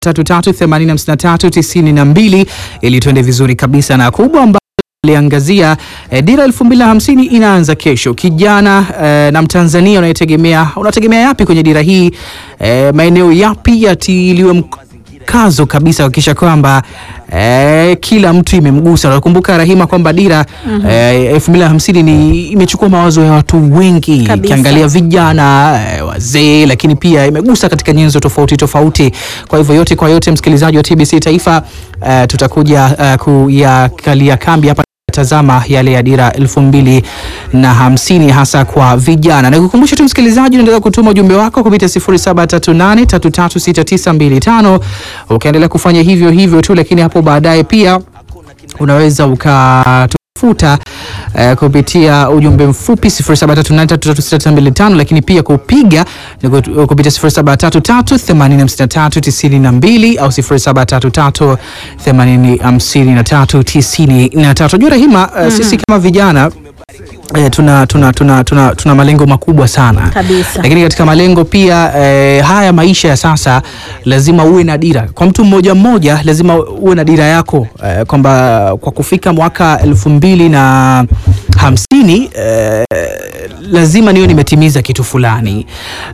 0733805392 ili tuende vizuri kabisa na kubwa ambalo liangazia eh, dira 2050 inaanza kesho. Kijana eh, na Mtanzania unayetegemea unategemea yapi kwenye dira hii? Eh, maeneo yapi yatiliwe mkazo kabisa kuhakikisha kwamba eh, kila mtu imemgusa. Nakumbuka Rahima kwamba dira eh, 2050 ni imechukua mawazo ya watu wengi, Kabisa. ikiangalia vijana eh, wazee, lakini pia imegusa katika nyenzo tofauti tofauti. Kwa hivyo yote kwa yote, msikilizaji wa TBC Taifa, eh, tutakuja eh, kuyakalia kambi hapa tazama yale ya dira elfu mbili na hamsini hasa kwa vijana. Na kukumbusha tu msikilizaji, unaendelea kutuma ujumbe wako kupitia 0738336925 ukaendelea kufanya hivyo hivyo tu, lakini hapo baadaye pia unaweza ukatufuta eh, kupitia ujumbe mfupi 0738336925 lakini pia kupiga ni kut- kupitia 0733806392 au 0733805393. Jua Rahima, eh, sisi kama vijana eh, tuna, tuna, tuna, tuna, tuna malengo makubwa sana Kabisa. lakini katika malengo pia eh, haya maisha ya sasa lazima uwe na dira. Kwa mtu mmoja mmoja lazima uwe na dira yako eh, kwamba kwa kufika mwaka elfu mbili na hamsini eh, lazima niwe nimetimiza kitu fulani.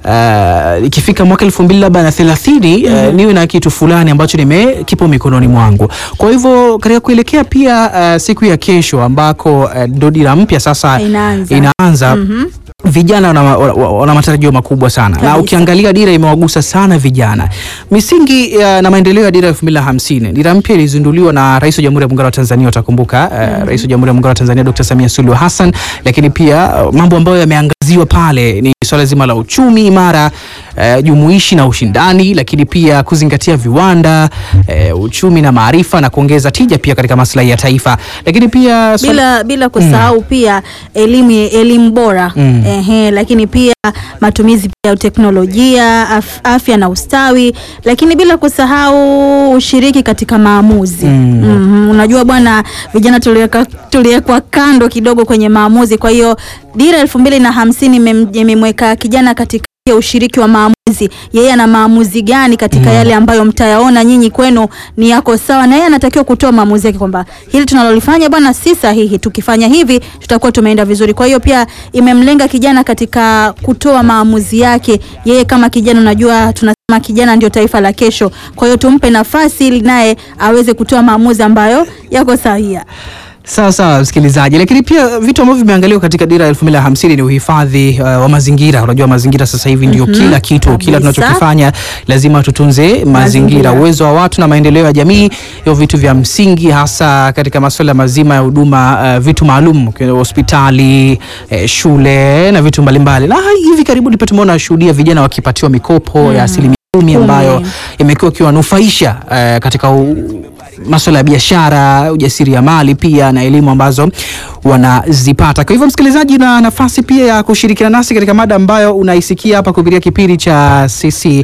Eh, ikifika mwaka elfu mbili labda na thelathini eh, niwe na kitu fulani ambacho nime kipo mikononi mwangu. Kwa hivyo katika kuelekea pia eh, siku ya kesho ambako eh, ndo dira mpya sasa Inaanza. inaanza vijana wana, wana, wana matarajio makubwa sana na Kabisa. ukiangalia dira imewagusa sana vijana. Misingi ya, na maendeleo ya dira 2050 dira mpya ilizinduliwa na Rais wa Jamhuri ya Muungano wa Tanzania, utakumbuka eh, Rais wa Jamhuri ya Muungano wa Tanzania Dr. Samia Suluhu Hassan, lakini pia eh, mambo ambayo yameangaziwa pale ni swala zima la uchumi imara eh, jumuishi na ushindani, lakini pia kuzingatia viwanda eh, uchumi na maarifa na kuongeza tija pia katika maslahi ya taifa, lakini pia swala- bila, bila kusahau pia elimu elimu bora Mm. ehe, lakini pia matumizi pia ya teknolojia af, afya na ustawi, lakini bila kusahau ushiriki katika maamuzi Mm. Mhm, unajua bwana, vijana tuliweka- tuliwekwa kando kidogo kwenye maamuzi. Kwa hiyo dira elfu mbili na hamsini imem- imemweka kijana katika ya ushiriki wa maamuzi. Yeye ana maamuzi gani katika yale ambayo mtayaona nyinyi kwenu ni yako sawa, na yeye anatakiwa kutoa maamuzi yake kwamba hili tunalolifanya bwana si sahihi, tukifanya hivi tutakuwa tumeenda vizuri. Kwa hiyo pia imemlenga kijana katika kutoa maamuzi yake. Yeye kama kijana, unajua tunasema kijana ndio taifa la kesho. Kwa hiyo tumpe nafasi ili naye aweze kutoa maamuzi ambayo yako sahihi. Sawa sawa msikilizaji, lakini pia vitu ambavyo vimeangaliwa katika dira ya elfu mbili na hamsini ni uhifadhi uh, wa mazingira. Unajua mazingira sasa hivi ndio kila kitu, kila Kabisa. tunachokifanya lazima tutunze mazingira, Mazingira. uwezo wa watu na maendeleo ya jamii, hivyo vitu vya msingi, hasa katika masuala mazima ya huduma uh, vitu maalum, kwa hospitali, eh, shule na vitu mbalimbali. Na hivi karibuni pia tumeona shuhudia vijana wakipatiwa mikopo ya asilimia kumi ambayo imekuwa ikiwanufaisha eh, katika u, masuala ya biashara, ujasiriamali pia na elimu ambazo wanazipata. Kwa hivyo msikilizaji, na nafasi pia ya kushirikiana nasi katika mada ambayo unaisikia hapa kupitia kipindi cha sisi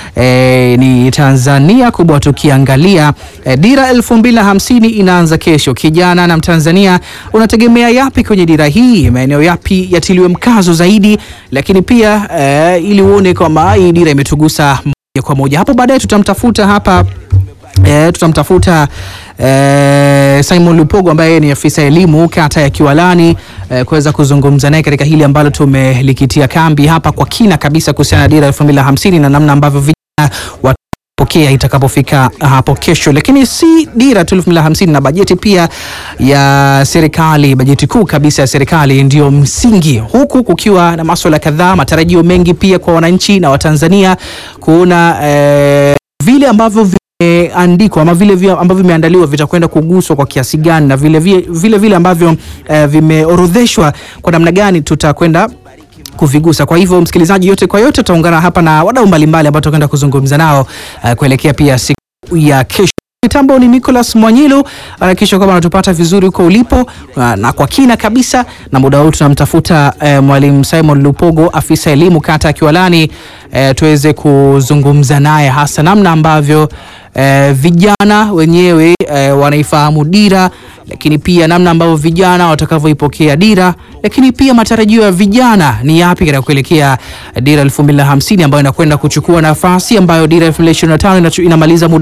eh, ni Tanzania kubwa, tukiangalia eh, dira elfu mbili na hamsini inaanza kesho. Kijana na Mtanzania, unategemea yapi kwenye dira hii? Maeneo yapi yatiliwe mkazo zaidi? Lakini pia eh, ili uone kwamba hii dira imetugusa moja kwa moja. Hapo baadaye tutamtafuta hapa E, tutamtafuta e, Simon Lupogo ambaye yeye ni afisa elimu kata ya Kiwalani e, kuweza kuzungumza naye katika hili ambalo tumelikitia kambi hapa kwa kina kabisa kuhusiana na dira 2050 na namna ambavyo vijana watapokea itakapofika hapo kesho. Lakini si dira tu 2050 na bajeti pia ya serikali, bajeti kuu kabisa ya serikali ndio msingi, huku kukiwa na maswala kadhaa, matarajio mengi pia kwa wananchi na Watanzania kuona e, vile ambavyo vimeandikwa ama vile vile ambavyo vimeandaliwa vitakwenda kuguswa kwa kiasi gani na vile vile, vile, vile ambavyo eh, vimeorodheshwa kwa namna gani tutakwenda kuvigusa. Kwa hivyo msikilizaji, yote kwa yote tutaungana hapa na wadau mbalimbali ambao tutakwenda kuzungumza nao eh, kuelekea pia siku ya kesho. Mitambo ni Nicholas Mwanyilu, hakikisha kwamba anatupata vizuri huko ulipo uh, na kwa kina kabisa. Na muda huu tunamtafuta eh, mwalimu Simon Lupogo, afisa elimu kata ya Kiwalani, eh, tuweze kuzungumza naye hasa namna ambavyo eh, vijana wenyewe eh, wanaifahamu dira, lakini pia namna ambavyo vijana watakavyoipokea dira, lakini pia matarajio ya vijana ni yapi katika kuelekea dira 2050 ambayo inakwenda kuchukua nafasi ambayo dira 2025 inachu- inamaliza muda